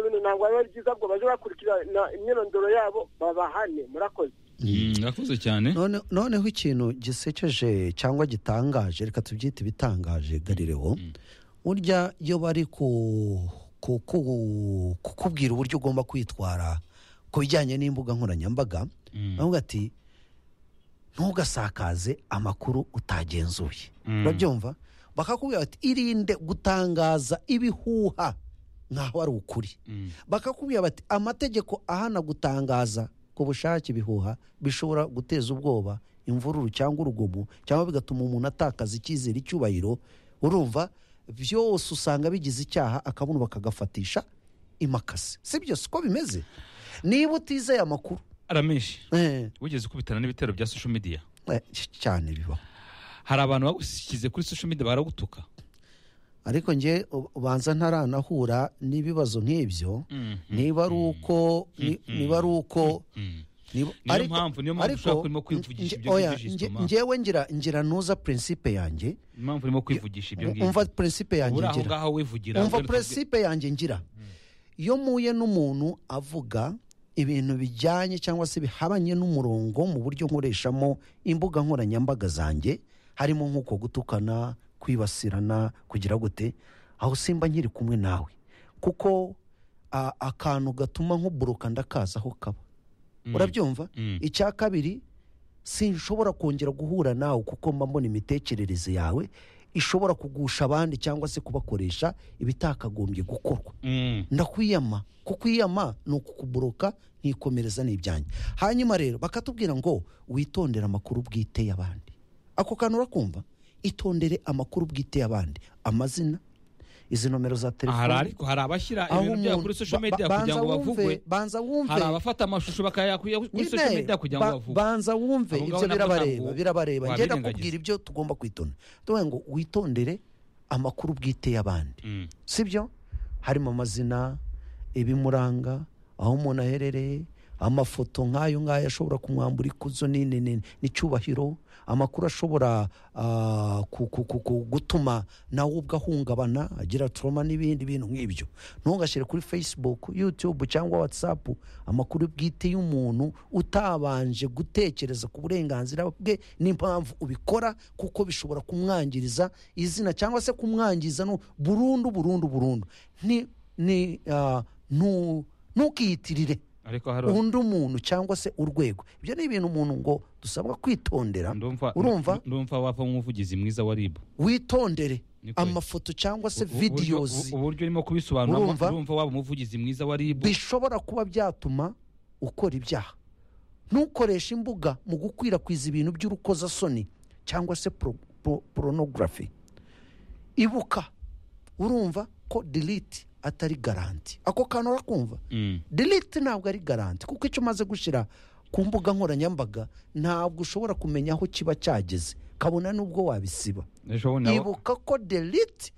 ntabwo biba ari byiza ngo baje bakurikirana imyirondoro yabo babahane murakoze murakoze cyane None- noneho ikintu gisekeje cyangwa gitangaje reka tubyite ibitangaje garirewo burya iyo bari ku- ku- ku- kukubwira uburyo ugomba kwitwara ku bijyanye n'imbuga nkoranyambaga Mm. baravuga ati ntugasakaze amakuru utagenzuye Mm. urabyumva bakakubwira bati irinde gutangaza ibihuha nkaho ari ukuri Mm. bakakubwira bati amategeko ahana gutangaza ku bushake ibihuha bishobora guteza ubwoba imvururu cyangwa urugomo cyangwa bigatuma umuntu atakaza icyizere icyubahiro urumva byose usanga bigize icyaha akabuno bakagafatisha imakasi si byo siko bimeze niba utizeye amakuru aramenshi eh, wigeze ukubitana n'ibitero bya social media eh, cy- cyane bibaho hari abantu bagushyize kuri social media baragutuka ariko njye u- ubanza ntaranahura n'ibibazo nk'ibyo Mhm. niba ari uko ni- niba ari uko Mm. Niba- Niyo mpamvu- niyo mpamvu ushobora kurimo kwivugisha nge- ibyo oya, wivugisha nge- Thomas. ngewe ngira ngira nuza prinsipe yanjye impamvu urimo kwivugisha ibyo ngibyo umva prinsipe yanjye uri aho ngira ngaho wivugira umva rero tuvuge- prinsipe yanjye ngira iyo mpuye n'umuntu avuga ibintu bijyanye cyangwa se bihabanye n'umurongo mu buryo nkoreshamo imbuga nkoranyambaga zanjye harimo nk'uko gutukana kwibasirana kugira gute aho simba nkiri kumwe nawe kuko a- akantu gatuma nk'uburuka ndakazaho kaba Mm. urabyumva Mm. icya kabiri sinshobora kongera guhura nawe kuko mba mbona imitekerereze yawe ishobora kugusha abandi cyangwa se kubakoresha ibitakagombye gukorwa Mm. ndakwiyama kukwiyama ni ukukuburuka nkikomereza n'ibyanjye hanyuma rero bakatubwira ngo witondere amakuru bwite y'abandi ako kantu urakumva itondere amakuru bwite y'abandi amazina izi nomero za Ah, hari telefoni ariko hari abashyira aho ibintu byabo umuntu- kuri social ba- media ba- kugira ngo banza wumve- bavugwe banza wumve hari abafata amashusho bakayakuya kuri Nyine, social media kugira ba- ngo bavugwe banza wumve Abo ngabo ibyo nabwo birabareba ntabwo birabareba njye wabirengagiza. ndakubwira ibyo tugomba kwitonda tuvuga ngo witondere amakuru bwite y'abandi Mm. sibyo harimo amazina ibimuranga aho umuntu aherereye amafoto nk'ayo ngayo ashobora kumwambura ikuzo ni- ni- ni- n'icyubahiro amakuru ashobora ah, ku- ku- ku- ku- gutuma nawe ubwo ahungabana agira turoma n'ibindi bintu nk'ibyo ntugashyire kuri facebook youtube cyangwa whatsapp amakuru bwite y'umuntu utabanje gutekereza ku burenganzira bwe n'impamvu ubikora kuko bishobora kumwangiriza izina cyangwa se kumwangiza no burundu burundu burundu ni ni ah, ntu- ntukiyitirire ariko hari undi muntu cyangwa se urwego ibyo ni ibintu umuntu ngo dusabwa kwitondera ndumva urumva ndumva wava nk'umuvugizi mwiza wa ribu witondere Ni kure. amafoto cyangwa se Ubu- uburyo- videozi ubu- uburyo urimo kubisobanura Urumva? urumva waba umuvugizi mwiza wa ribu bishobora kuba byatuma ukora ibyaha ntukoreshe imbuga mu gukwirakwiza ibintu by'urukozasoni cyangwa se pro- pro- pornography ibuka urumva ko delete atari garanti ako kantu urakumva Mm. delete ntabwo ari garanti kuko icyo umaze gushyira ku mbuga nkoranyambaga ntabwo ushobora kumenya aho kiba cyageze kabona n'ubwo wabisiba ejo bundi nawe- ibuka ko delete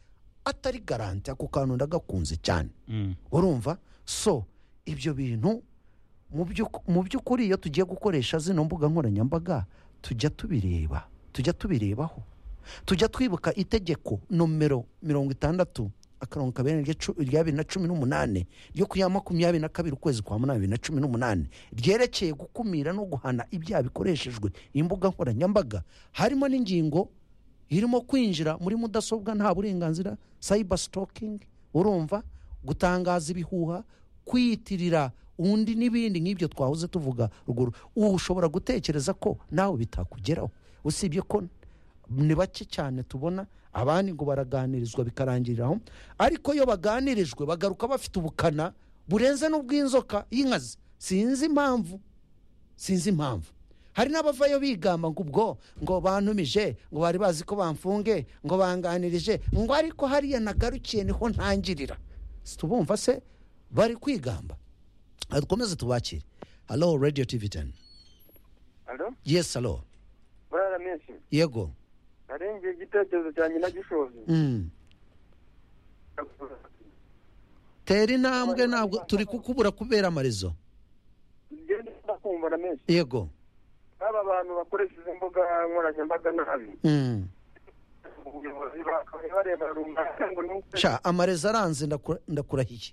atari garanti ako kantu ndagakunze cyane Mm. urumva so ibyo bintu mu by'uk- mu by'ukuri iyo tugiye gukoresha zino mbuga nkoranyambaga tujya tubireba tujya tubirebaho tujya twibuka itegeko nomero mirongo itandatu akarongo kabiri rya cu- rya bibiri na cumi n'umunane ryo ku ya makumyabiri na kabiri ukwezi kwa munani bibiri na cumi n'umunane ryerekeye gukumira no guhana ibyaha bikoreshejwe imbuga nkoranyambaga harimo n'ingingo irimo kwinjira muri mudasobwa nta burenganzira cyber stalking urumva gutangaza ibihuha kwiyitirira undi n'ibindi nk'ibyo twahoze tuvuga ruguru ubu ushobora gutekereza ko nawe bitakugeraho usibye ko ni bake cyane tubona abandi ngo baraganirizwa bikarangiriraho ariko iyo baganirijwe bagaruka bafite ubukana burenze n'ubw'inzoka y'inkazi sinzi impamvu sinzi impamvu hari n'abavayo bigamba ngo ubwo ngo bantumije ngo bari bazi ko bamfunge ngo banganirije ngo ariko hariya nagarukiye niho ntangirira tubumva se bari kwigamba Ah, dukomeze tubakire halo radiyo tivi teni alo yesi halo burara menshi yego narengeye igitekerezo cyanjye nagishoje Mm. tera intambwe ntabwo turi kukubura kubera amarezo ngende ndakumva na menshi yego aba bantu bakoresha izo mbuga nkoranyambaga nabi Mm. ubuyobozi bakaba bareba runaka ngo ni uko sha amarezo aranze ndakura- ndakurahiye